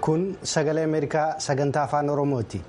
kun sagalee ameerikaa sagantaa afaan oromooti.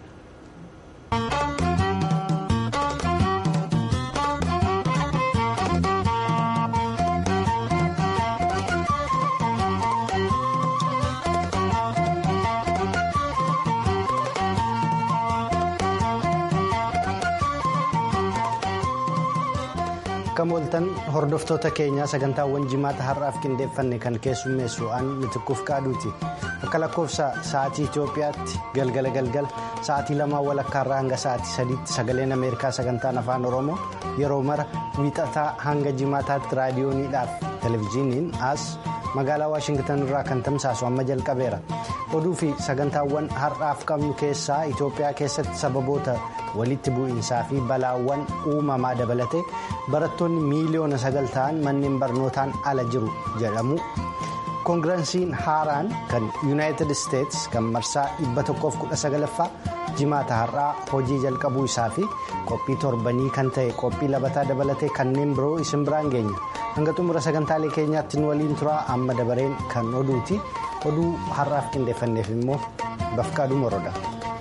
Akkam ooltan hordoftoota keenyaa sagantaawwan jimaata har'aaf qindeeffanne kan keessummeessu an mitikkuuf qaaduuti akka lakkoofsa sa'aatii Itoophiyaatti galgala galgala sa'aatii lamaa walakkaarraa hanga sa'aatii sadiitti sagaleen ameerikaa sagantaan afaan oromoo yeroo mara wiixataa hanga jimaataatti raadiyooniidhaaf televezyiiniin as magaalaa waashingtan irraa kan tamsaasu amma jalqabeera oduu fi sagantaawwan har'aaf qabnu keessaa Itoophiyaa keessatti sababoota walitti bu'iinsaa fi balaawwan uumamaa dabalatee barattoonni miiliyoona sagal ta'an manneen barnootaan ala jiru jedhamu koongireensiin haaraan kan yuunaayitid isteets kan marsaa 119ffaa jimaata har'aa hojii jalqabuu isaa fi qophii torbanii kan ta'e qophii labataa dabalatee kanneen biroo isin biraan geenya hanga xumura sagantaalee keenyaatti nu waliin turaa amma dabareen kan oduuti oduu har'aaf qindeeffanneef immoo bafqaaduu moroodha.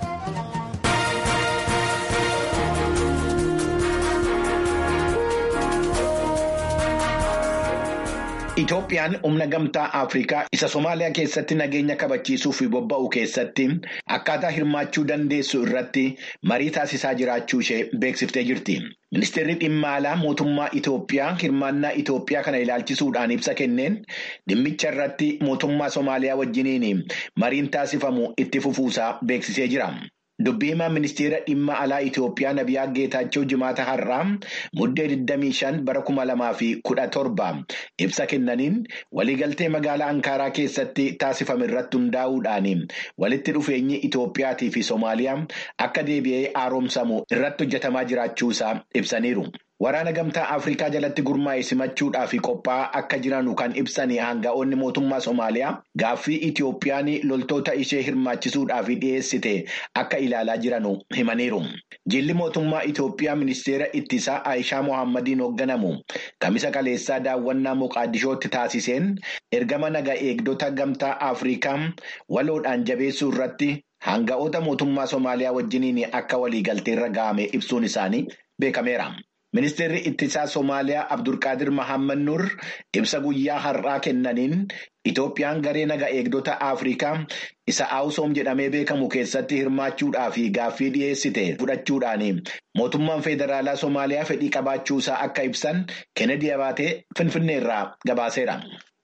Itoophiyaan humna gamtaa Afrikaa isa Somaaliyaa keessatti nageenya kabachiisuuf bobba'u keessatti akkaataa hirmaachuu dandeessu irratti marii taasisaa jiraachuu ishee beeksiftee jirti. Ministeerri dhimma alaa mootummaa Itoophiyaa hirmaannaa Itoophiyaa kana ilaalchisuudhaan ibsa kenneen dhimmicha irratti mootummaa Somaaliyaa wajjiniin mariin taasifamu itti fufuusaa beeksisee jira. Dubbii himaa ministeera dhimma alaa Itoophiyaa Nabiyaa Geetaachoo jimaata har'aa muddee 25 bara 2017 ibsa kennaniin waliigaltee magaalaa Ankaaraa keessatti taasifame irratti hundaa'uudhaan walitti dhufeenyi Itoophiyaatii fi Somaaliyaa akka deebi'ee haaromsamu irratti hojjetamaa jiraachuusaa ibsaniiru. Waraana gamtaa Afrikaa jalatti gurmaa'e simachuudhaaf qophaa'aa akka jiranu kan ibsan hanga'oonni mootummaa Somaaliyaa gaaffii Itoophiyaan loltoota ishee hirmaachisuudhaaf dhiyeessite akka ilaalaa jiranu himaniiru. Jilli mootummaa Itoophiyaa ministeera ittisaa Aayishaa Mohammadiin hoogganamu kamisa kaleessaa daawwannaa Moqaadishootti taasiseen ergama naga eegdota gamtaa Afrikaa waloodhaan jabeessuu irratti hanga'oota mootummaa Somaaliyaa wajjiniin akka waliigalteerra ga'ame ibsuun isaanii beekameera. Ministeerri ittisaa Somaaliyaa Abdulqaadir Mahammad Nur ibsa guyyaa har'aa kennaniin Itoophiyaan garee naga eegdota Afrikaa isa Awusoom jedhamee beekamu keessatti hirmaachuudhaaf gaaffii dhiyeessite fudhachuudhaan mootummaan federaalaa Somaaliyaa fedhii qabaachuusaa akka ibsan Kennedy Abaatee Finfinneerraa gabaaseera.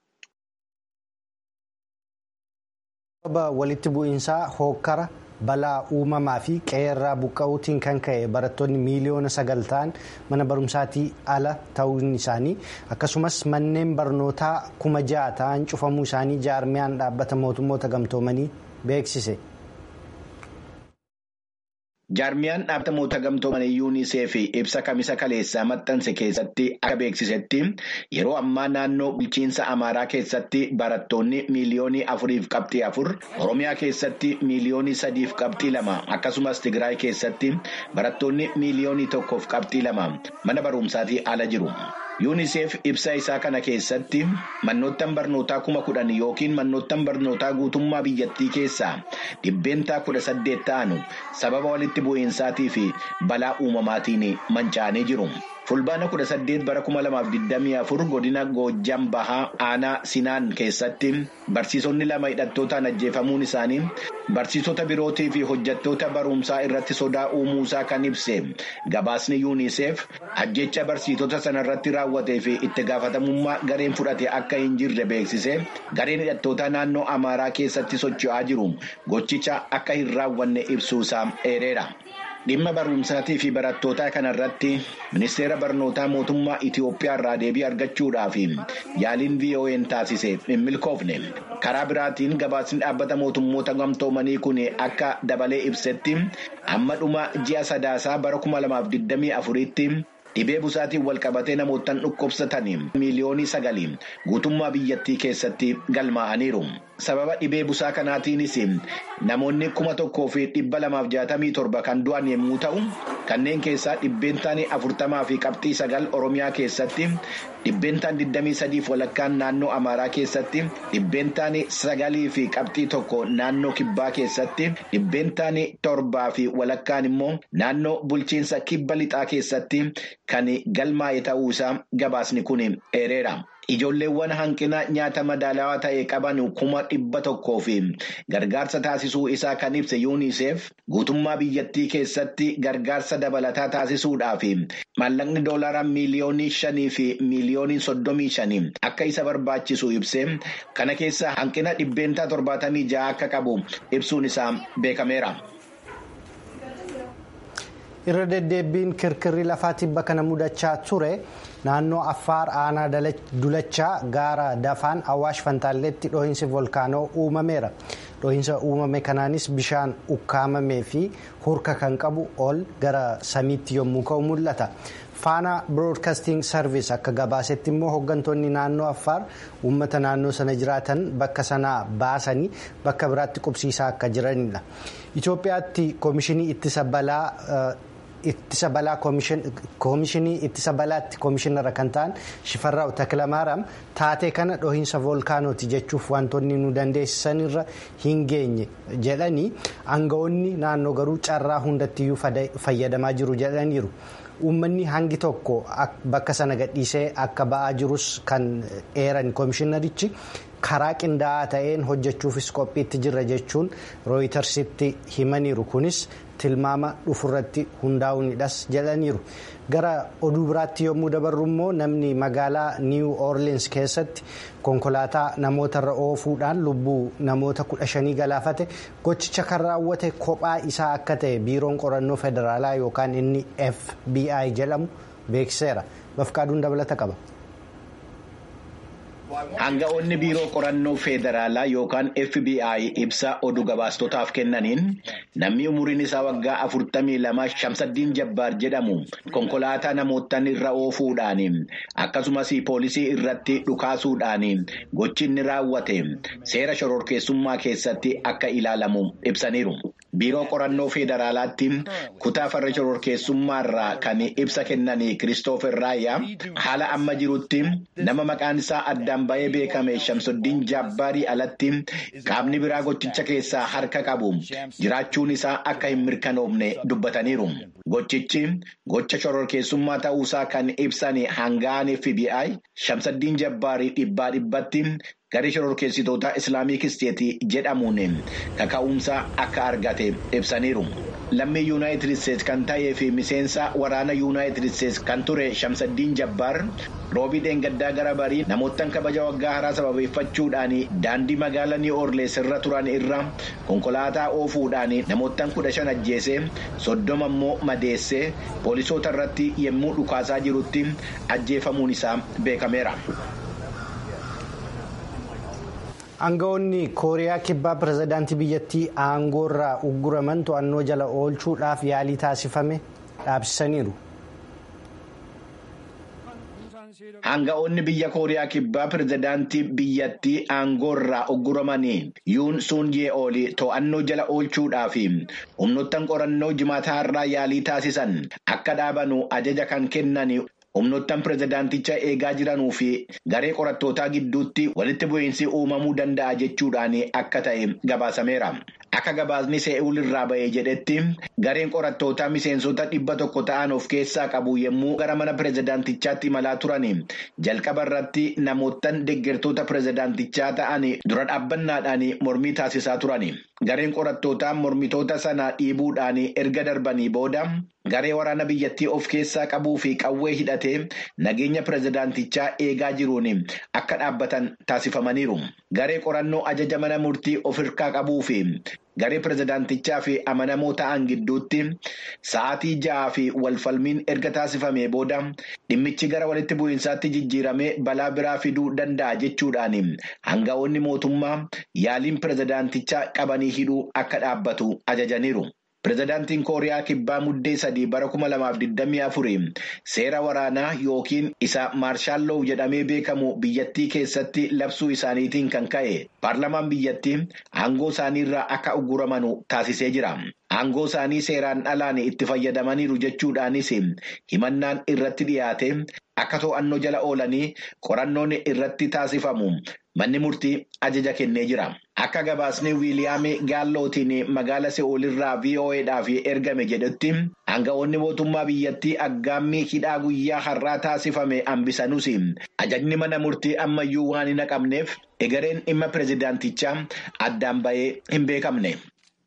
walitti bu'iinsaa hookkara. balaa uumamaa fi qe'eerraa buqqa'uutiin kan ka'e barattoonni miiliyoona sagal ta'an mana barumsaatii ala ta'uun isaanii akkasumas manneen barnootaa kuma ja'a ta'an cufamuu isaanii jaarmiyaan dhaabbata mootummoota gamtoomanii beeksise. Jaarmiyaan dhaabbata mootummoota gamtoomanii yuuniseef ibsa kamisa kaleessaa maxxanse keessatti akka beeksisetti yeroo ammaa naannoo bulchiinsa amaaraa keessatti barattoonni miiliyoonii afuriif qabxii afur oromiyaa keessatti miiliyoonii sadiif qabxii lama akkasumas tigraay keessatti barattoonni miiliyoonii tokkoof qabxii lama mana barumsaatii ala jiru. yuuniseef ibsa isaa kana keessatti mannoottan barnootaa kuma kudhan yookiin mannoottan barnootaa guutummaa biyyattii keessaa dhibbeentaa kudha saddeet ta'an sababa walitti bu'iinsaatii fi balaa uumamaatiin manca'anii jiru. fulbaana kudha saddeet bara kuma lamaaf digdamii afur godina goojjam bahaa aanaa sinaan keessatti barsiisonni lama hidhattootaan ajjeefamuun isaanii barsiisota birootii fi hojjettoota barumsaa irratti sodaa uumuusaa kan ibse gabaasni yuuniseef ajjecha barsiisota sanarratti raawwatee fi itti gaafatamummaa gareen fudhate akka hin jirre beeksise gareen hidhattootaa naannoo amaaraa keessatti socho'aa jiru gochicha akka hin raawwanne ibsuusaa eereera. Dhimma barumsaatii fi barattootaa kanarratti ministeera barnootaa mootummaa Itoophiyaa irraa deebii argachuudhaaf yaaliin VOA'n taasise hin milkoofne. Karaa biraatiin gabaasni dhaabbata mootummoota gamtoomanii kun akka dabalee ibsetti amma dhuma ji'a sadaasaa bara kuma lamaaf digdamii afuritti dhibee busaatiin walqabatee namootaan dhukkubsatan miiliyoonii sagalii guutummaa biyyattii keessatti galmaa'aniiru. Sababa dhibee busaa kanaatiinis namoonni kuma tokkoo fi dhibba lamaaf jaatamii torba kan du'an yommuu ta'u kanneen keessaa dhibbeentaan afurtamaa fi qabxii sagal oromiyaa keessatti dhibbeentaan digdamii sadiif walakkaan naannoo amaaraa keessatti dhibbeentaan sagalii fi qabxii tokko naannoo kibbaa keessatti dhibbeentaan torbaa fi walakkaan immoo naannoo bulchiinsa kibba lixaa keessatti kan galmaa'e ta'uusaa gabaasni kun eereera. Ijoolleewwan hanqina nyaata madaalawaa ta'e qaban kuma dhibba tokkoo fi gargaarsa taasisuu isaa kan ibse yuuniseef guutummaa biyyattii keessatti gargaarsa dabalataa taasisuudhaaf maallaqni doolaraa miiliyoonii shanii fi miiliyoonii soddomii shanii akka isa barbaachisu ibse kana keessa hanqina dhibbeentaa torbaatamii ja'a akka qabu ibsuun isaa beekameera. irra deddeebiin kirkirri lafaa tibba kana mudachaa ture naannoo affaar aanaa dulachaa gaara dafaan awaash fantaalleetti dhohiinsi volkaanoo uumameera dhohiinsa uumame kanaanis bishaan ukkaamamee fi hurka kan qabu ol gara samiitti yommuu ka'u mul'ata. faana biroodkaasting sarviis akka gabaasetti immoo hooggantoonni naannoo affaar uummata naannoo sana jiraatan bakka sanaa baasanii bakka biraatti qubsiisaa akka jiranidha. Itoophiyaatti koomishinii ittisa balaa ittisa balaa koomishinii ittisa balaatti koomishinara kan ta'an shifarraa'u takilamaaraam taatee kana dhohiinsa voolkaanooti jechuuf wantoonni nu dandeessisanirra hin geenye jedhanii aangawoonni naannoo garuu carraa hundattiyyuu fayyadamaa jiru jedhaniiru. uummanni hangi tokko bakka sana gadhiisee akka ba'aa jirus kan eeran koomishinarichi karaa qindaa'aa ta'een hojjechuufis qophiitti jirra jechuun rooyitersitti himaniiru kunis tilmaama dhufurratti hundaa'uunidhas jedhaniiru gara oduu biraatti yommuu dabarru immoo namni magaalaa niiw oorliins keessatti konkolaataa namootarra oofuudhaan lubbuu namoota kudha shanii galaafate gochicha kan raawwate kophaa isaa akka ta'e biiroon qorannoo federaalaa yookaan inni fbi jedhamu beeksiseera bafqaaduun dabalata qaba. Aanga'oonni biiroo qorannoo federaalaa yookaan FBI ibsa oduu gabaastotaaf kennaniin namni umuriin isaa waggaa afurtamii lama shamsaddiin jabbaar jedhamu konkolaataa namootaan irra oofuudhaan akkasumas poolisii irratti dhukaasuudhaan gochi inni raawwate seera shororkeessummaa keessatti akka ilaalamu ibsaniiru. Biiroo qorannoo federaalaatti kutaa farra shororkeessummaarraa kan ibsa kennanii Kiristoofer Raayyaa haala amma jirutti nama maqaan isaa addaan ba'ee beekame Shamsuddiin Jabbaarii alatti qaamni biraa gochicha keessaa harka qabu jiraachuun isaa akka hin mirkanoofne dubbataniiru. Gochichi gocha shororkeessummaa ta'uusaa kan ibsan hangaan FBI Shamsaddiin Jabbaarii dhibbaa dhibbatti. Garee shororkeessitoota Islaamik Isteetii jedhamuun kaka'umsa akka argate ibsaniiru. Lammii Yuunaayitid Isteetsi kan ta'ee fi miseensa waraana Yuunaayitid Isteetsi kan ture Shamsaddiin Jabbaar roobii dheengaddaa gara barii namoottan kabaja waggaa haaraa sababeeffachuudhaan daandii magaalaa Niw Oorlees irra turan irra konkolaataa oofuudhaan namoottan kudha shan ajjeesee soddoma immoo madeessee poolisoota irratti yommuu dhukaasaa jirutti ajjeefamuun isaa beekameera. Aangawoonni kooriyaa kibbaa pirezidaantii biyyattii aangoorraa ugguraman to'annoo jala oolchuudhaaf yaalii taasifame dhaabsisaniiru. Aanga'oonni biyya kooriyaa kibbaa pirezidaantii biyyattii aangoorraa ugguramanii yuun suun ye'ooli to'annoo jala oolchuudhaaf humnoottan qorannoo jimaataa irraa yaalii taasisan akka dhaabanu ajaja kan kennan. humnoottan pirezidaanticha eegaa jiranuu fi garee qorattootaa gidduutti walitti bu'iinsi uumamuu danda'a jechuudhaan akka ta'e gabaasameera. Akka gabaasni se'uul irraa ba'ee jedhetti gareen qorattootaa miseensota dhibba tokko ta'an of keessaa qabu yommuu gara mana pirezidaantichaatti imalaa turan jalqaba irratti namoottan deeggartoota pirezidaantichaa ta'an dura dhaabbannaadhaan mormii taasisaa turan. Gareen qorattootaa mormitoota sana dhiibuudhaan erga darbanii booda garee waraana biyyattii of keessaa qabuu fi qawwee hidhatee nageenya pirezidaantichaa eegaa jiruun akka dhaabbatan taasifamaniiru. Garee qorannoo ajaja mana murtii of hirkaa qabuu fi garee pirezidaantichaa fi amanamoo ta'an gidduutti sa'aatii ja'aa fi walfalmiin erga taasifamee booda dhimmichi gara walitti bu'iinsaatti jijjiiramee balaa biraa fiduu danda'a jechuudhaan aanga'oonni mootummaa yaaliin pirezidaantichaa qabanii hidhuu akka dhaabbatu ajajaniiru. pirezidaantiin kooriyaa kibbaa muddee sadii bara kuma lamaaf digdamii afurii seera waraanaa yookiin isa maarshaalloo jedhamee beekamu biyyattii keessatti labsuu isaaniitiin kan ka'e paarlamaan biyyattii aangoo isaaniirraa akka ugguramanu taasisee jira. Aangoo isaanii seeraan alaan itti fayyadamaniiru jechuudhaanis himannaan irratti dhiyaate akka to'annoo jala oolanii qorannoon irratti taasifamu manni murtii ajaja kennee jira. Akka gabaasni wiiliyaam gaallootiin magaala se'oolirraa VOAdhaaf ergame jedhutti aanga'oonni mootummaa biyyattii aggaammii hidhaa guyyaa har'aa taasifame hambisanuus ajajni mana murtii ammayyuu waan hin haqamneef egereen dhimma pirezidaantichaa addaan bahee hin beekamne.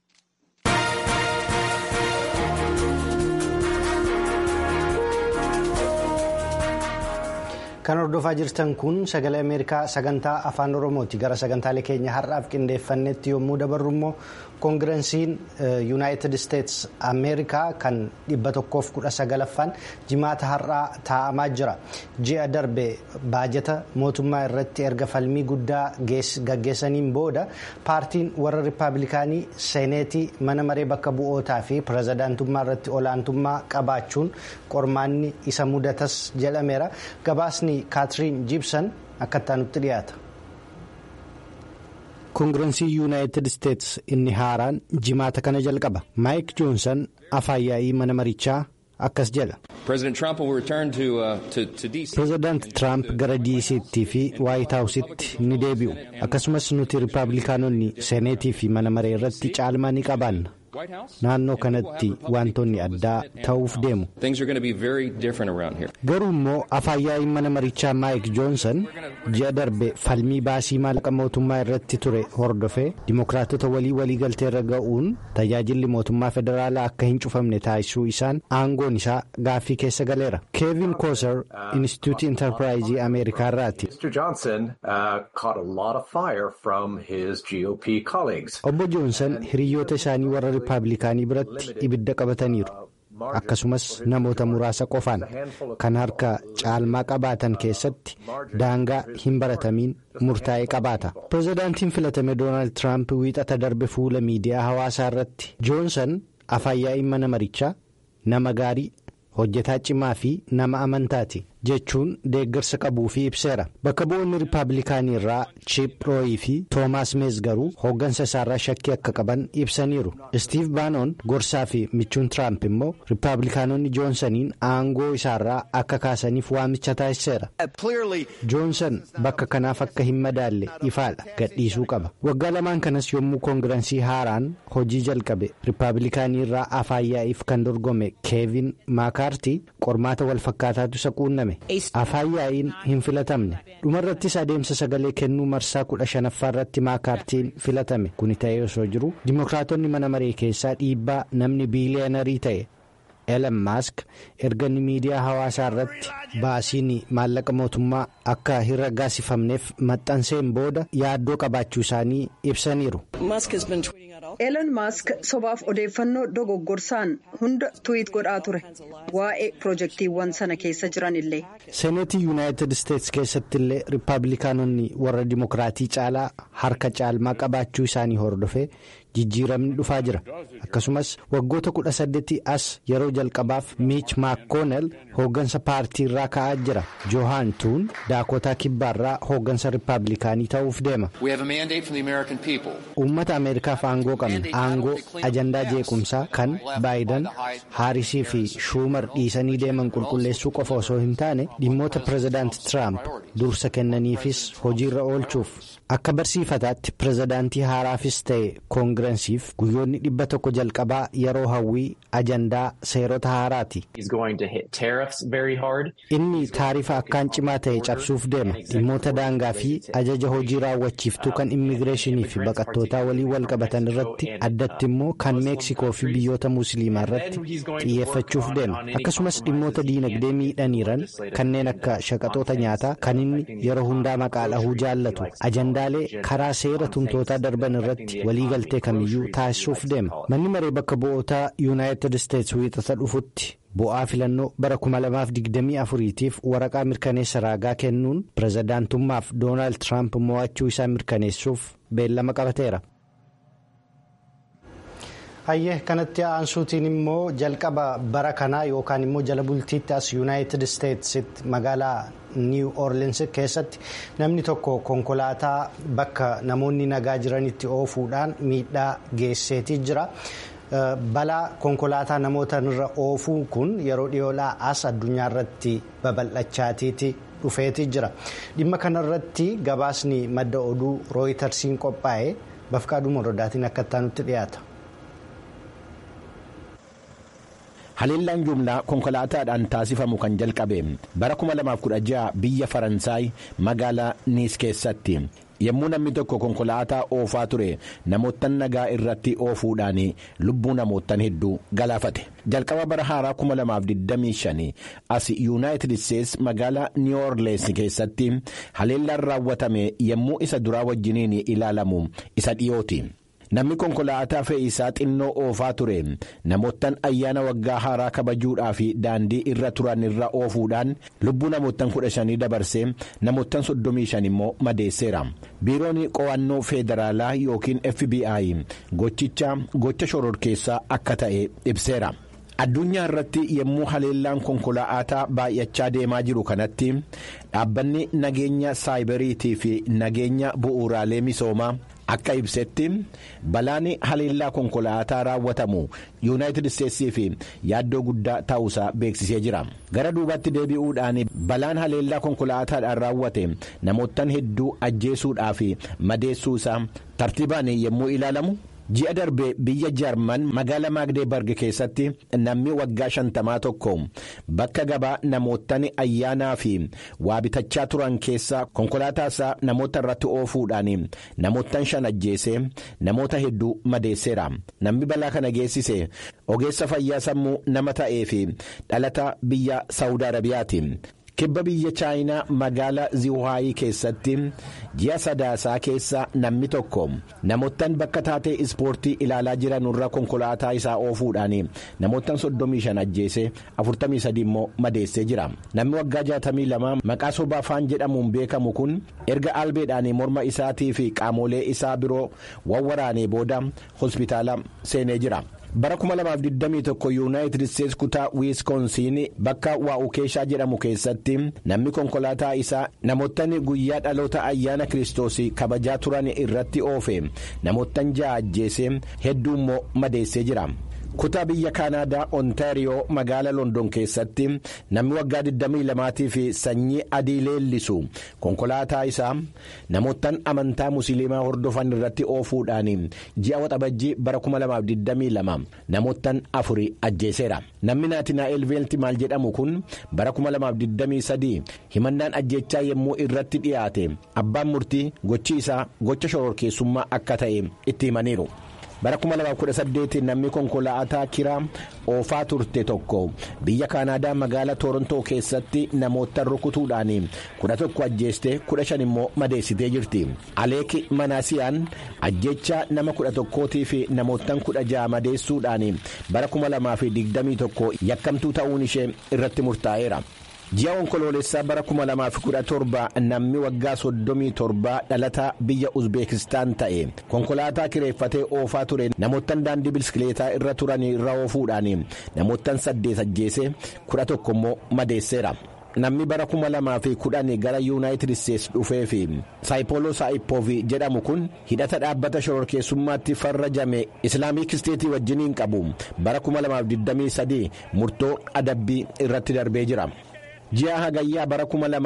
Kan hordofaa jirtan kun sagalee Ameerikaa sagantaa afaan Oromooti. Gara sagantaalee keenya har'aaf qindeeffannetti yommuu dabarru immoo koongirensiin yuunaayitid isteetsi Ameerikaa kan dhibba tokkoof kudha sagalaffaan jimaata har'aa taa'amaa jira. Ji'a darbe baajata mootummaa irratti erga falmii guddaa gaggeessaniin booda paartiin warra rippaabilikaanii seeneetii mana maree bakka bu'ootaa fi pirezidaantummaa irratti olaantummaa qabaachuun qormaanni isa mudatas jedhameera. Gabaasni kaatiriin jiibsan akka nutti dhiyaata. koongirensii yuunaayitid isteetsi inni haaraan jimaata kana jalqaba maayik joonsan afaan yaa'ii mana marichaa akkas jedha. pireezidaanti tiraamp gara diisiitti fi waayit haawusitti ni deebi'u akkasumas nuti rippaabilikaanonni seeneetii fi mana maree irratti caalmaa ni qabaanna. naannoo kanatti wantoonni addaa ta'uuf deemu. garuu immoo afaan yaa'iin mana marichaa maayik joonsan ji'a darbe falmii baasii maallaqa mootummaa irratti ture hordofee dimokiraatota walii walii galteerra ga'uun tajaajilli mootummaa federaalaa akka hin cufamne taasisuu isaan aangoon isaa gaaffii keessa galeera keevin kooser inistituutii intarpiraayizii ameerikaa irraati. obbo joonsan hiriyoota isaanii warra rippaabilikaanii biratti ibidda qabataniiru akkasumas namoota muraasa qofaan kan harka caalmaa qabaatan keessatti daangaa hin baratamiin murtaa'ee qabaata pireezidaantiin filatame doonaald tiraamp wiixata darbe fuula miidiyaa hawaasaa irratti joonsan afaan yaa'iin mana marichaa nama gaarii hojjetaa cimaa fi nama amantaati jechuun deeggarsa qabuu fi ibseera bakka bu'oonni rippaabilikaanii irraa chiip rooyii fi toomaas meez garuu hooggansa isaarraa shakkii akka qaban ibsaniiru istiif baanoon gorsaa fi michuun tiraamp immoo rippaabilikaanonni joonsaniin aangoo isaarraa akka kaasaniif waamicha taasiseera joonsan bakka kanaaf akka hin madaalle ifaadha gadhiisuu qaba waggaa lamaan kanas yommuu koongirensii haaraan hojii jalqabe rippaabilikaanii irraa afaan yaa'iif kan dorgome keevin maakaartii qormaata walfakkaataatu isa quunname. afaan yaa'iin hin filatamne dhumarrattis adeemsa sagalee kennuu marsaa kudha shanaffaa irratti maakaartiin filatame kuni ta'ee osoo jiru dimokiraatonni mana maree keessaa dhiibbaa namni biiliyanarii ta'e elan maask erga miidiyaa hawaasaa irratti baasiin maallaqa mootummaa akka hin raggaasifamneef maxxanseen booda yaaddoo qabaachuu isaanii ibsaniiru. Elon Musk sobaaf odeeffannoo dogoggorsaan hunda tuwiit godhaa ture waa'ee pirojektiiwwan sana keessa jiran illee. seeneetii yuunaayitid isteetsi keessatti illee rippaabilikaanonni warra dimokiraatii caalaa harka caalmaa qabaachuu isaanii hordofee jijjiiramni dhufaa jira akkasumas waggoota kudha saddeetii as yeroo jalqabaaf miich maakoonel hooggansa paartii irraa ka'aa jira joohaan tuun daakotaa kibbaarraa hooggansa rippaabilikaanii ta'uuf deema. uummata ameerikaaf aangoo qabna aangoo ajandaa jeequmsaa kan baayidan haarisii fi shuumar dhiisanii deeman qulqulleessuu qofa osoo hin taane dhimmoota pireezidaanti tiraamp dursa kennaniifis hojiirra oolchuuf akka barsiifataatti pireezidaantii haaraafis ta'e koongirensiif guyyoonni dhibba tokko jalqabaa yeroo hawwii ajandaa seerota haaraati. inni taarifa akkaan cimaa ta'e cabsuuf deema dhimmoota daangaa fi ajaja hojii raawwachiiftuu kan immigireeshinii fi baqattootaa waliin wal qabatan irratti addatti immoo kan meeksikoo fi biyyoota musliimaa irratti xiyyeeffachuuf deema akkasumas dhimmoota diinagdee miidhaniiran kanneen akka shaqaxoota nyaataa kan inni yeroo hundaa maqaa dhahuu jaallatu ajandaalee karaa seera tumtootaa darban irratti waliigaltee kamiyyuu taasisuuf deema manni maree bakka bu'ootaa yuunaayitid isteetsi wiixata dhufutti. bu'aa filannoo bara 2024tiif waraqaa mirkaneessa raagaa kennuun pireezidaantummaaf doonaald tiraamp mo'achuu isaa mirkaneessuuf beellama qabateera. hayyee kanatti aansuutiin immoo jalqaba bara kanaa yookaan immoo jala bultiitti as yuunaayitid isteetsitti magaalaa niiw oorleens keessatti namni tokko konkolaataa bakka namoonni nagaa jiranitti oofuudhaan miidhaa geesseetii jira. balaa konkolaataa namoota irra oofuu kun yeroo dhiyoodhaa as addunyaa irratti babal'achaatiiti dhufeetii jira dhimma kanarratti gabaasni madda oduu rooyitarsiin qophaa'e bafqaaduu morodaatiin akka itti dhiyaata. haleellaan jumlaa konkolaataadhaan taasifamu kan jalqabe bara 2016 biyya faransaay magaalaa niis keessatti yommuu namni tokko konkolaataa oofaa ture namoota nagaa irratti oofuudhaan lubbuu namootan hedduu galaafate jalqaba bara haaraa 2025 as yuunaayitid isteets magaalaa niw orleens keessatti haleellaan raawwatame yommuu isa duraa wajjiniin ilaalamu isa dhiyooti. namni konkolaataa fe'iisaa xinnoo oofaa ture namoottan ayyaana waggaa haaraa kabajuudhaaf daandii irra turan irra oofuudhaan lubbuu namoottan kudha shanii dabarsee namoottan soddomii shan immoo madeesseera biiroon qo'annoo feederaalaa yookiin fbi gochicha gocha shororkeessaa akka ta'e ibseera. addunyaa irratti yommuu haleellaan konkolaataa baay'achaa deemaa jiru kanatti dhaabbanni nageenya saayibariitii fi nageenya bu'uuraalee misoomaa akka ibsetti balaan haleellaa konkolaataa raawwatamu yuunaayitid isteetsii fi yaaddoo guddaa ta'uusaa beeksisee jira gara duubatti deebi'uudhaan balaan haleellaa konkolaataadhaan raawwate namoottan hedduu ajjeesuudhaa fi madeessuusaa tartiibaan yommuu ilaalamu. ji'a darbe biyya jaarman magaala maagdeebarg keessatti namni waggaa shantamaa tokko bakka gabaa namoottan ayyaanaa fi waa bitachaa turan keessaa konkolaataasaa namoota irratti oofuudhaan namoottan shan ajjeese namoota hedduu madeesseera namni balaa kana geessise ogeessa fayyaa sammuu nama ta'ee fi dhalata biyya saawud arabiyaati. kibba biyya chaayinaa magaala ziwaayii keessatti ji'a sadaasaa keessa namni tokko namoottan bakka taatee ispoortii ilaalaa jiran irra konkolaataa isaa oofuudhaan namoottan 35 ajjeese 43 immoo madeessee jira namni waggaa 62 maqaa sobaa faan jedhamuun beekamu kun erga albeedhaan morma isaatii fi qaamolee isaa biroo wawwaraanee booda hospitaala seenee jira. bara 2021 yuunaayitid isteets kutaa wiiskoonsiin bakka waa'ukeeshaa jedhamu keessatti namni konkolaataa isaa namoottan guyyaa dhaloota ayyaana kiristoos kabajaa turan irratti oofe namoottan ja'a ajjeese hedduu immoo madeessee jira. kutaa biyya kaanaadaa ontaariyoo magaala london keessatti namni waggaa 22 fi sanyii adii leellisu konkolaataa isaa namoottan amantaa musliimaa hordofan irratti oofuudhaan ji'a waxabajjii bara 2022 namoottan afuri ajjeeseera namni naatinaa'el veeltimaal jedhamu kun bara 2023 himannaan ajjechaa yommuu irratti dhiyaate abbaan murtii gochi isaa gocha shororkeessummaa akka ta'e itti himaniiru. bara 2018 namni konkolaataa kiraa oofaa turte tokko biyya kaanaadaa magaala toorontoo keessatti namoota rukutuudhaan 11 ajjeeste 15 immoo madeessitee jirti aleeki manaasiyaan ajjecha nama 11 fi namoottan 16 madeessuudhaan bara 2021 yakkamtuu ta'uun ishee irratti murtaa'eera. ji'a onkoloolessaa bara 2017 namni waggaa 37 dhalataa biyya uzbeekistaan ta'e konkolaataa kireeffatee oofaa ture namoottan daandii biskileetaa irra turan irra oofuudhaan namoottan 8 ajjeese 11 immoo madeesseera. namni bara 2010 gara yuunaayitid isteets dhufee fi saayipoloo saayipoovi jedhamu kun hidhata dhaabbata shororkeessummaatti farrajame islaamik isteetii wajjiniin qabu bara 2023 murtoo adabbii irratti darbee jira. ji'a hagayyaa bara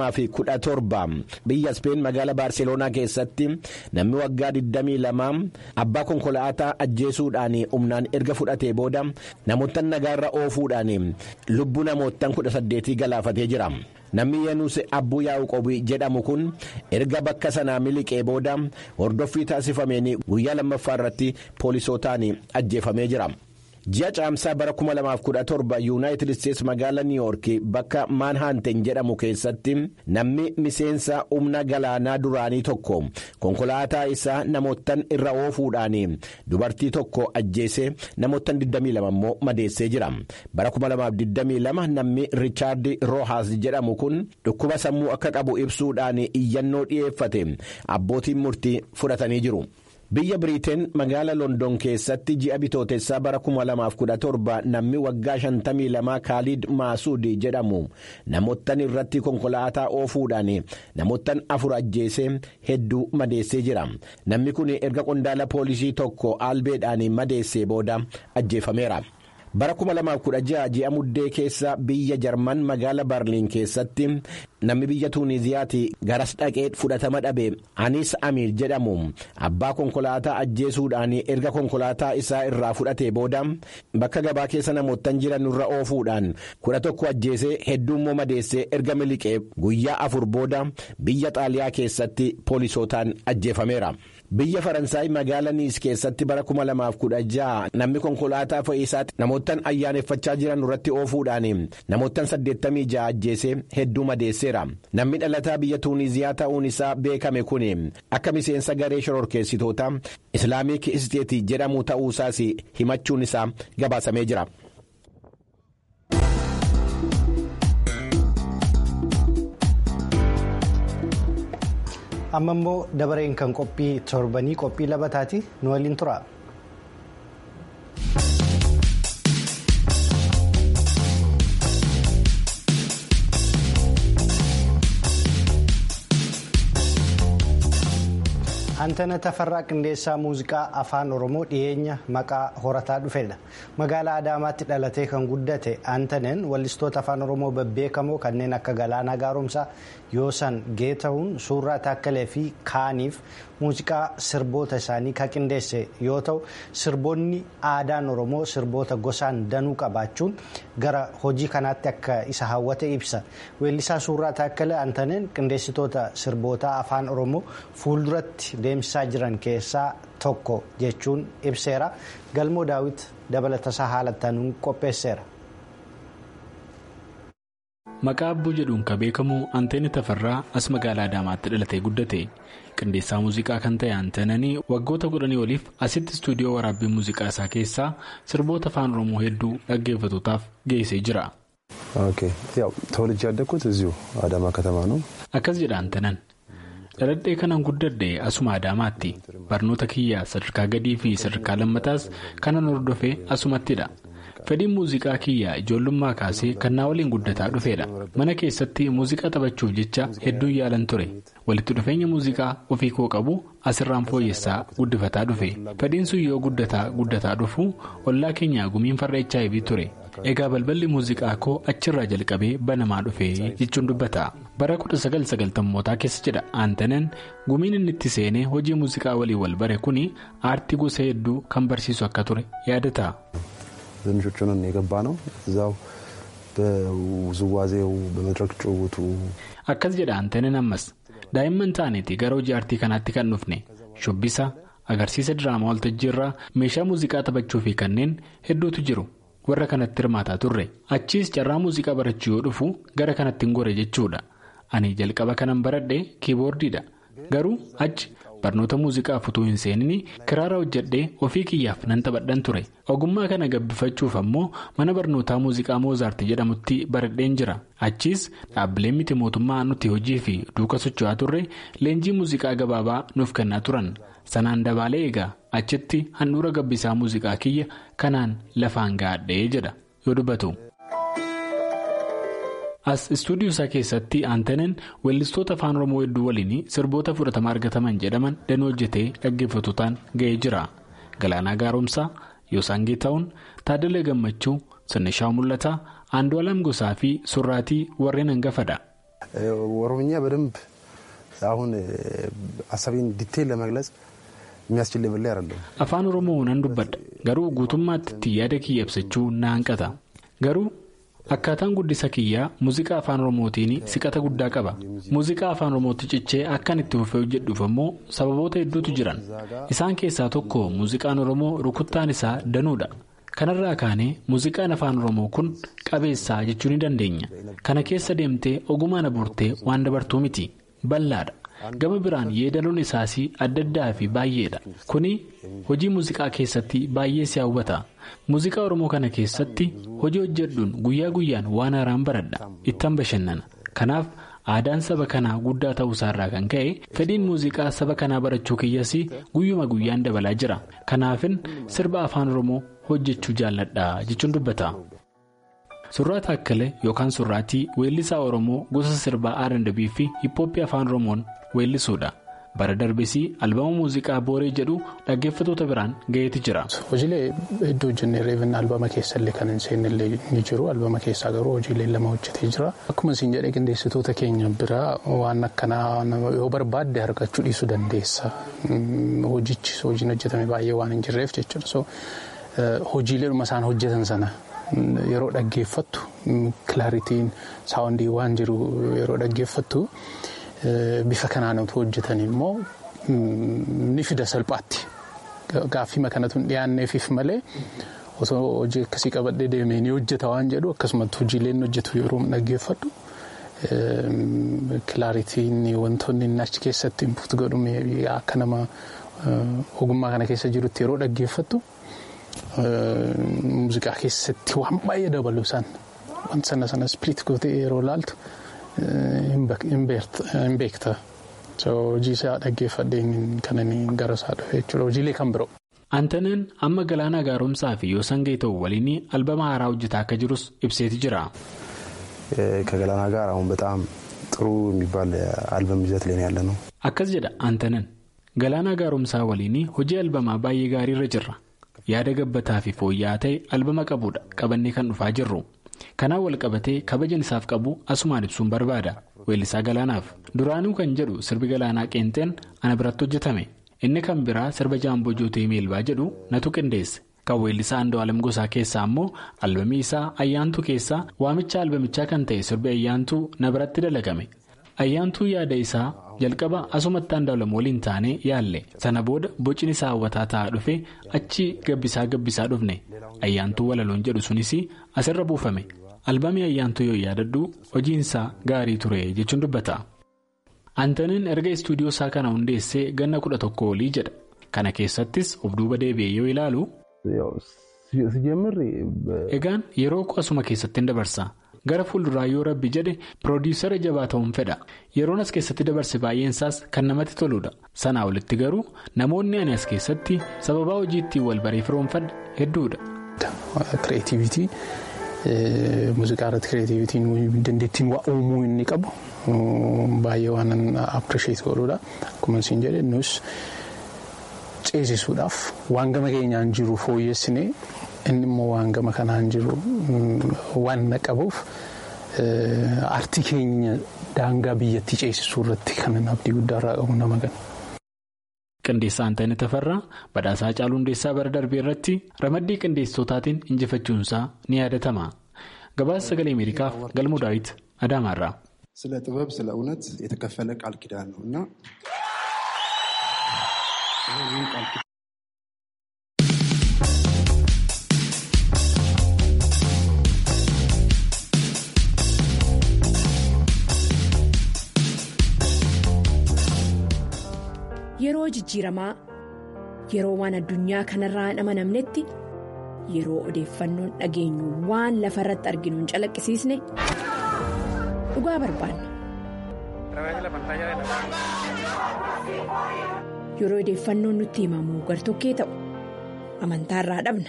2017 biyya speen magaala baarseloonaa keessatti namni waggaa 22 abbaa konkolaataa ajjeesuudhaan humnaan erga fudhatee booda namoottan nagaarra oofuudhaan lubbuu namoottan 18 galaafatee jira. namni yeenus abbuu yaa'uqobii jedhamu kun erga bakka sanaa miliqee booda hordoffii taasifameen guyyaa lammaffaa irratti poolisootaan ajjeefamee jira. ji'a caamsaa bara 2017 yuunaayitid isteets magaala niiwoorki bakka maanhaanten jedhamu keessatti namni miseensa humna galaanaa duraanii tokko konkolaataa isaa namoottan irra oofuudhaan dubartii tokko ajjeesee namoottan 22 immoo madeessee jira bara 2022 namni riichaard roohaas jedhamu kun dhukkuba sammuu akka qabu ibsuudhaan iyyannoo dhi'eeffate abbootiin murtii fudhatanii jiru. biyya biriiteen magaala london keessatti ji'a bitootessaa bara 2017 namni waggaa 52 kaaliid maasuud jedhamu namoottan irratti konkolaataa oofuudhaan namoottan afur ajjeesee hedduu madeessee jira namni kun erga qondaala poolisii tokko albeedhaan madeessee booda ajjeefameera. bara 2016 ji'a muddee keessa biyya jarman magaala barliin keessatti namni biyya tuuniziyaati garas dhaqee fudhatama dhabe anis amiir jedhamu abbaa konkolaataa ajjeesuudhaan erga konkolaataa isaa irraa fudhatee booda bakka gabaa keessa namoottan jiran irra oofuudhaan kudha tokko ajjeesee hedduummoo madeessee erga miliqee guyyaa afur booda biyya xaaliyaa keessatti poolisootaan ajjeefameera. biyya faransaay magaala niis keessatti bara 2016 namni konkolaataa fe'iisaatti namoottan ayyaaneffachaa jiran irratti oofuudhaan namoottan 86 ajjeesee hedduu madeesseera namni dhalataa biyya tuuniziyaa ta'uun isaa beekame kun akka miseensa garee shororkeessitoota islaamik isteetii jedhamu ta'uusaas himachuun isaa gabaasamee jira. amma immoo dabareen kan qophii torbanii qophii labataati nu waliin tura. Antana Tafarraa Qindeessaa Muuziqaa Afaan Oromoo dhiyeenya maqaa horataa dhufedha. Magaalaa Adaamaatti dhalatee kan guddate Antaneen wallistoota Afaan Oromoo babbeekamoo kanneen akka Galaanaa Gaaromsaa, Yoosan Geetahuun, Suuraa Taakkalee fi Kaaniif muuziqaa sirboota isaanii kan qindeesse yoo ta'u, sirboonni aadaan Oromoo sirboota gosaan danuu qabaachuun gara hojii kanaatti akka isa hawwate ibsa. Weellisaa Suuraa Taakkalee Antaneen qindeessitoota sirboota Afaan Oromoo fuulduratti deemsisaa jiran keessaa tokko jechuun ibseera galmoo daawit dabalatasaa haalattanuun qopheesseera. maqaa abbuu jedhuun kan beekamu anteeni tafarraa as magaalaa adaamaatti dhalatee guddate qindeessaa muuziqaa kan ta'e anteenanii waggoota kudhanii oliif asitti istuudiyoo waraabbii muuziqaa isaa keessaa sirboota afaan oromoo hedduu dhaggeeffatootaaf geessee jira. ተወልጄ ያደግኩት እዚሁ አዳማ ከተማ ነው። akkas jedha anteenan. dhaladhee kanan guddadhe asuma adaamaatti barnoota kiyyaa sadarkaa gadii fi sadarkaa lammataas kanan hordofee asumattidha fedhiin muuziqaa kiyyaa ijoollummaa kaasee kan naa waliin guddataa dhufeedha mana keessatti muuziqaa taphachuuf jecha hedduun yaalan ture walitti dhufeenya muuziqaa ofii koo qabu asirraan fooyyessaa guddifataa dhufe fedhiin sun yoo guddataa guddataa dhufu ollaa keenya gumiin farra hiv ture. egaa balballi muuziqaa koo achirraa jalqabee banamaa dhufee jechuun dubbata bara 1990mootaa keessa jedha aantanen gumiin inni itti seenee hojii muuziqaa walii wal bare kun aartii gosa hedduu kan barsiisu akka ture yaadata. ትንሾቹን የገባ ነው እዛው በውዝዋዜው በመድረክ ጭውውቱ akkas jedha aantanen ammas daa'imman taaneeti gara hojii aartii kanaatti kan dhufne shubbisa agarsiisa diraamaa waltajjii irraa meeshaa muuziqaa taphachuu fi kanneen hedduutu jiru. warra kanatti hirmaataa turre achiis carraa muuziqaa barachuu yoo dhufu gara kanatti hin gore jechuudha ani jalqaba kanan baradhe kiiboordiidha garuu achi barnoota muuziqaaf utuu hin seenin kiraara hojjedhee ofii kiyyaaf nan taphadhan ture ogummaa kana gabbifachuuf ammoo mana barnootaa muuziqaa moozaarti jedhamutti baradheen jira achiis dhaabbileen miti mootummaa nuti hojii fi duuka socho'aa turre leenjii muuziqaa gabaabaa nuuf kennaa turan. sanaan dabaalee egaa achitti handhuura gabbisaa muuziqaa kiyya kanaan lafaan gaadhee jedha yoo dubbatu. as istuudiyoo isaa keessatti aantaneen weellistoota afaan oromoo hedduu waliin sirboota fudhatama argataman jedhaman danuu hojjetee dhaggeeffatootaan ga'ee jira galaanaa gaaromsaa yoosaan geetahuun taadalee gammachuu sannishaa mul'ataa aandu'aalam gosaa fi surraatii warreen hangafadha. ኦሮምኛ በደንብ አሁን ሀሳቤን ዲቴል ለመግለጽ የሚያስችል ሌቭል ላይ አይደለም። afaan oromoo nan dubbadha garuu guutummaatti yaada kiyya ibsachuu na hanqata garuu akkaataan guddisa kiyyaa muuziqaa afaan oromootiin siqata guddaa qaba muuziqaa afaan oromootti cichee akkan itti fufee hojjedhuuf ammoo sababoota hedduutu jiran isaan keessaa tokko muuziqaan oromoo rukuttaan isaa danuudha. kanarraa kaanee muuziqaan afaan oromoo kun qabeessaa jechuu ni dandeenya kana keessa deemtee ogummaan abuurtee waan dabartuu miti bal'aadha gama biraan yeedaloon isaas adda addaa fi baay'eedha kuni hojii muuziqaa keessatti baay'ee si hawwata muuziqaa oromoo kana keessatti hojii hojjedhuun guyyaa guyyaan waan haaraan baradha ittan bashannana kanaaf aadaan saba kanaa guddaa ta'uusaarraa kan ka'e fedhiin muuziqaa saba kanaa barachuu kiyyas guyyuma guyyaan dabalaa jira kanaafin sirba afaan oromoo hojjechuu jaalladha jechuun dubbata. surraa taakkalee yookaan surraatii weellisaa oromoo gosa sirbaa R&B fi hiphooppii afaan oromoon weellisuudha. bara darbesii albama muuziqaa booree jedhu dhaggeeffatoota biraan ga'eeti jira. hojiilee hedduu hojjennee reefin albama keessallee kan hin seennellee ni jiru albama keessaa garuu hojiilee lama hojjetee jira akkuma isin jedhee qindeessitoota keenya biraa waan akkanaa yoo barbaadde argachuu dhiisuu dandeessa hojichi hojiin hojjetame baay'ee waan hin jirreef jechuudha so hojiileedhuma isaan hojjetan sana yeroo dhaggeeffattu kilaaritiin saawundii waan jiru yeroo dhaggeeffattu. Bifa kanaan otoo hojjetan immoo ni fida salphaatti gaaffii kanatu hin dhiyaanneefif malee osoo hojii akkasii qabadhee deemee ni hojjeta waan jedhu akkasumatti hojiileen hojjetu yeroo dhaggeeffadhu kilaaritiin wantoonni inni achi keessatti input godhu akka nama ogummaa kana keessa jirutti yeroo dhaggeeffattu muuziqaa keessatti waan baay'ee dabalu isaan wanta sana sana ispiriit gootee yeroo laaltu. hin beekta hojii isaa dhaggeeffadheen kan inni gara isaa dhufe jechuudha hojiilee kan biroo. Antaneen amma galaana gaaromsaa fi Yoosangee ta'u waliin albama haaraa hojjetaa akka jirus ibseeti jira. ከገላና ጋር አሁን በጣም ጥሩ የሚባል አልበም ይዘት ላይ ያለ ነው። akkas jedha Antaneen galaana gaaromsaa waliin hojii albamaa baay'ee gaariirra jirra yaada gabbataa fi fooyya'aa ta'e albama qabuudha qabannee kan dhufaa jirru. kanaan wal qabatee kabajan isaaf qabu asumaan ibsuun barbaada weellisaa galaanaaf duraanuu kan jedhu sirbi galaanaa qeenxeen ana biratti hojjetame inni kan biraa sirba jaamboo jootee meelbaa jedhu natu qindeesse kan weellisaa Andu'aalam Gosaa keessaa ammoo albamii isaa ayyaantuu keessaa waamicha albamichaa kan ta'e sirbi ayyaantuu na biratti dalagame ayyaantuu yaada isaa jalqaba asumatti Andu'aalam waliin taanee yaalle sana booda bocni isaa hawwataa ta'aa dhufe achi gabbisaa gabbisaa dhufne ayyaantuu walaloon jedhu sunis asirra buufame albamii ayyaantuu yoo yaadadhu hojiinsaa gaarii ture jechuun dubbata. Antaniin erga istuudiyoo isaa kana hundeessee ganna kudha tokko olii jedha kana keessattis of duuba deebi'ee yoo ilaalu. egaan yeroo asuma keessatti hin dabarsa gara fuulduraa yoo rabbi jedhe piroodiisara jabaa ta'uun fedha yeroon as keessatti dabarse baay'een isaas kan namatti toludha sanaa olitti garuu namoonni ani as keessatti sababaa hojii ittiin wal baree firoomfadha hedduudha. Kireetivitii muuziqaa irratti kireetivitiin dandeettiin waa uumuu inni qabu baay'ee waan appirisheet godhudha akkuma isin jedhe nus ceesisuudhaaf waan gama keenyaan jiru fooyyessinee inni immoo waan gama kanaan jiru waan qabuuf aartii keenya daangaa biyyattii ceesisuu irratti kan abdii guddaarraa qabu nama gana. Qindeessaa Antaanii Tafarraa badhaasaa Caaluu Hundeessaa bara darbee irratti ramaddii qindeessitootaatiin injifachuunsaa ni yaadatama. Gabaasa sagalee Ameerikaaf galmoo daawit Adaamaarraa. ስለ ጥበብ ስለ እውነት የተከፈለ ቃል ኪዳን ነው እና Yeroo jijjiiramaa yeroo waan addunyaa kanarraa hin amanamnetti yeroo odeeffannoon dhageenyu waan lafa irratti arginu hin calaqqisiisne dhugaa barbaanna. Yeroo odeeffannoon nutti himamu gartokkee ta'u amantaarraa dhabna.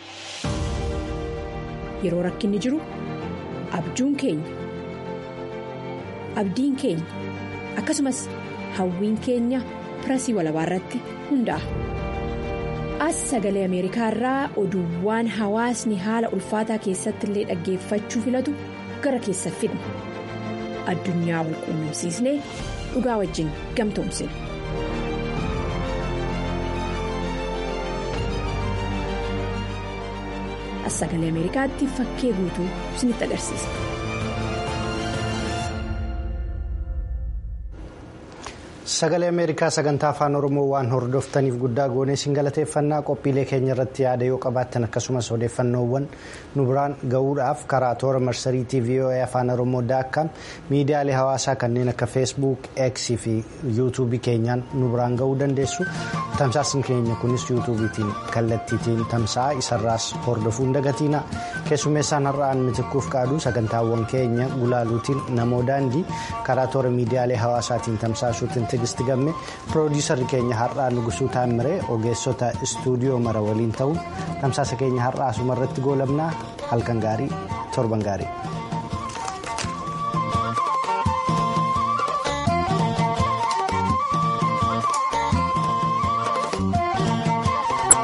Yeroo rakkinni jiru abjuun keenya abdiin keenya akkasumas hawwiin keenya. pirasii walabaa irratti hundaa'a. As sagalee Ameerikaa irraa oduuwwan hawaasni haala ulfaataa keessatti illee dhaggeeffachuu filatu gara keessa fidna. Addunyaa wal quunnamsiisnee dhugaa wajjin gamtoomsina. As sagalee Ameerikaatti fakkee guutuu isinitti agarsiisa. sagalee ameerikaa sagantaa afaan oromoo waan hordoftaniif guddaa goonee siin galateeffannaa qophiilee keenya irratti yaada yoo qabaattan akkasumas odeeffannoowwan nu biraan ga'uudhaaf karaa toora marsariitii voa afaan oromoo daakkaam miidiyaalee hawaasaa kanneen akka feesbuuk x fi yuutuubii keenyaan nu biraan ga'uu dandeessu tamsaasni keenya kunis yuutuubiitiin kallattiitiin tamsa'a isarraas hordofuun dagatiina keessummeessaan har'aan mitikkuuf qaaduu sagantaawwan keenya gulaaluutiin namoo daandii karaa toora miidiyaalee hawaasaatiin tamsaasuutiin tigisti gamme piroodiisarri keenya har'aa nugusuu taammiree ogeessota istuudiyoo mara waliin ta'uun tamsaasa keenya har'aa asumarratti goolabnaa halkan gaarii torban gaarii.